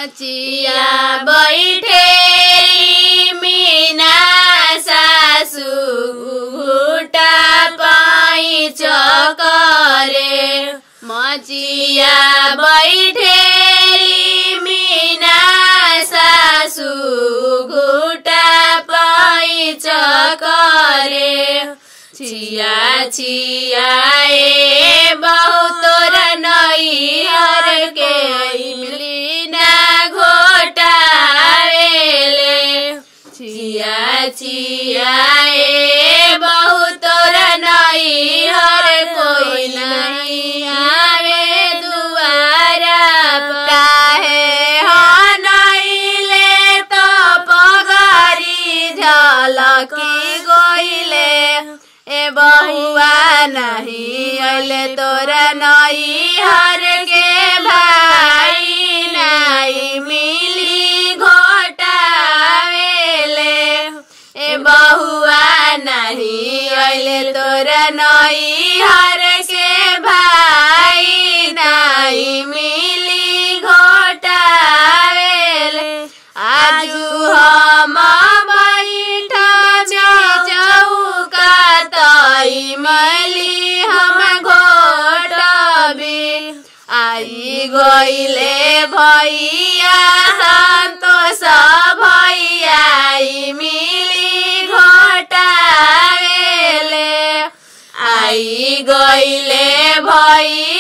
मचिया बैठे मीना सासु घुटा पाई चकरे मचिया बैठे मीना सासु घुटा पाई चकरे छिया छिया ए बहुत नैहर के इमलीना घोटावेले छिया छिया ए बहुत नैहर कोई नहीं आवे दुआरा काहे हनैले तो पगरी झलकी गइले ए बहुआ नहीं अले तोरा नई हर के भाई नहीं मिली घोटावेले ए बहुआ नहीं अले तोरा नई हर के भाई नहीं मिली घोटावेले आजू हम बैठा चौका तई मली हम घोटबी आई गइले भैया संतोष भैया आई मिली घोटावेले आई गइले भैया